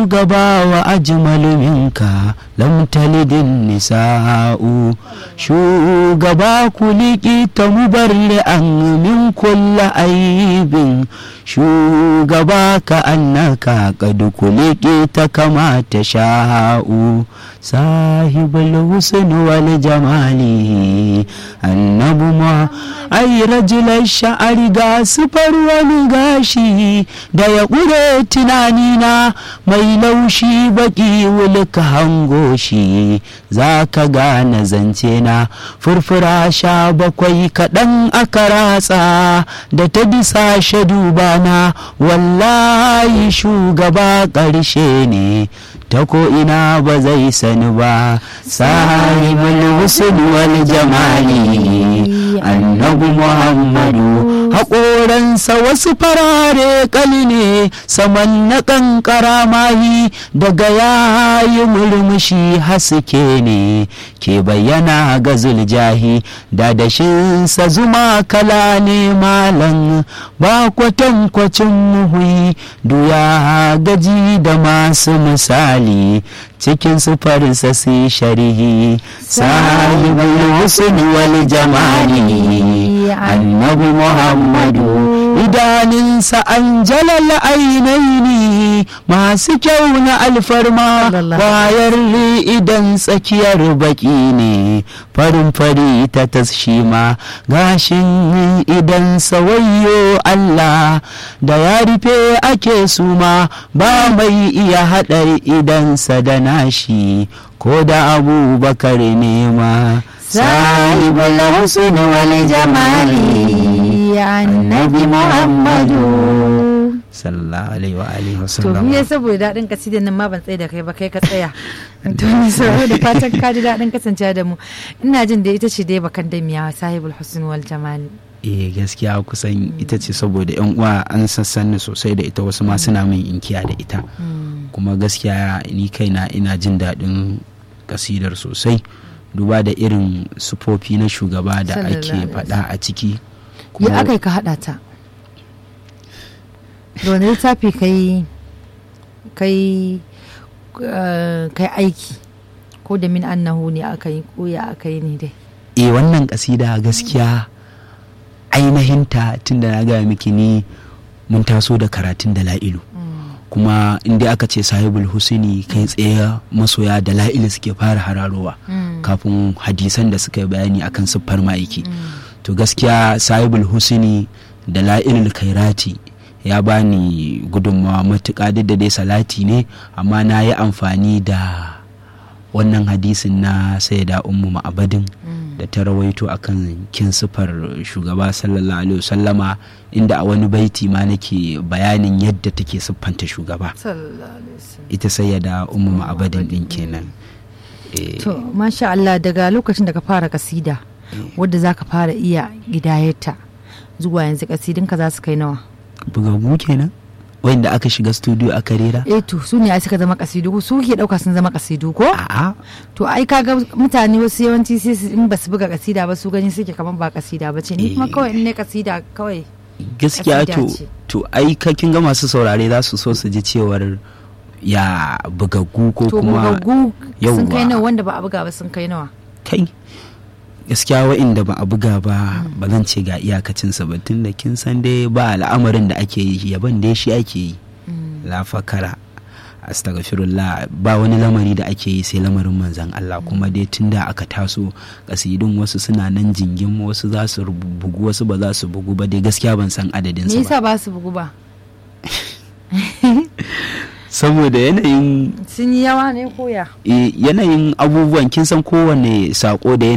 shugaba wa ajmalu minka lam talidin nisa'u shugaba kuliki ta mubarri an min kulla aibin shugaba ka annaka qad kuliki ta kama ta sha'u sahibul husn wal jamali annabu ma ai rajulan sha'ari ga sufar wani gashi da ya ƙure tunanina mai laushi baki wulka hango shi za ka gane zance na furfura sha bakwai kaɗan aka ratsa da ta bisa shadubana wallahi shugaba ƙarshe ne ta ko ina ba zai sani ba sahibul husn wal jamali annabi muhammadu haƙoransa wasu farare ƙali ne saman na ƙanƙara mahi daga yayi murmushi haske ne ke bayyana ga zuljahi da dashinsa zuma kala ne malam ba kwatankwacin muhui duya gaji da masu misali cikin sufarinsa su sharihi sahibul husn wal jamali annabi muhammadu idaninsa an jalal ainihi masu kyau na alfarma bayar idan tsakiyar baki ne farin fari ta tasshima gashin idan sawayyo Allah da ya rufe ake suma ba mai iya haɗar idansa da nashi ko da abubakar nema sahibul husn wal jamali annabi muhammadu sallallahu alaihi wa alihi wa to sallam biye saboda daɗin kasidan nan ma ban tsaye da kai ba kai ka tsaya to ni saboda da fatan ka ji daɗin kasancewa da mu ina jin da ita ce dai bakan da miya sahibul husn wal jamali eh gaskiya kusan ita ce saboda yan uwa an sassan sosai da ita wasu ma suna min inkiya da ita kuma gaskiya ni kaina ina jin daɗin kasidar sosai duba da irin sufofi na shugaba da Sallallahu ake alaihi faɗa a ciki ya aka ka haɗa ta da wani littafi kai kai eh, kai aiki ko da min annahu ne aka yi ko ya aka yi ne dai e wannan kasida gaskiya ainihinta tun da na gaya miki ni mun taso da karatun da la'ilu kuma inda aka ce sahibul husini kai tsaye masoya da la'ilu suke fara hararowa kafin hadisan da suka yi bayani akan siffar ma'aiki to gaskiya sahibul husini da la'ilul kairati ya bani gudunmawa matuƙa duk da dai salati ne amma na yi amfani da wannan hadisin na sayyida ummu ma'abadin da ta rawaito akan kin sifar shugaba sallallahu alaihi wasallama inda a wani baiti ma nake bayanin yadda take siffanta shugaba ita sayyada ummu ma'abadin din kenan Eh, to masha Allah daga lokacin da ka fara kasida wadda za ka fara iya gidayarta zuwa yanzu kasidinka za su kai nawa bugagu kenan wanda aka shiga studio aka rera eh to su ne ai suka zama kasidu su ke dauka sun zama kasidu ko a'a to ai kaga mutane wasu yawanci sai su in ba su buga kasida ba su gani suke kaman ba kasida ba ce ni kuma Eh. kawai in ne kasida kawai gaskiya Kasida to ce. to ai kakin ga masu saurare za su so su ji cewar ya bugaggu ko to kuma bugaggu sun yawwa. kai nawa wanda ba a buga ba sun kai nawa kai gaskiya wa'inda ba a buga ba ba zan ce ga iyakacinsa ba tun da kin san dai ba al'amarin da ake yi yaban dai shi ake yi la fakara astaghfirullah ba wani lamari da ake yi sai lamarin manzan Allah kuma dai tun da aka taso kasidun wasu suna nan jingin wasu za su bugu wasu ba za su bugu ba dai gaskiya ban san adadin me sa ba yasa ba su bugu ba saboda yanayin sun yi yawa ne koya eh, yanayin abubuwan kin san kowane sako da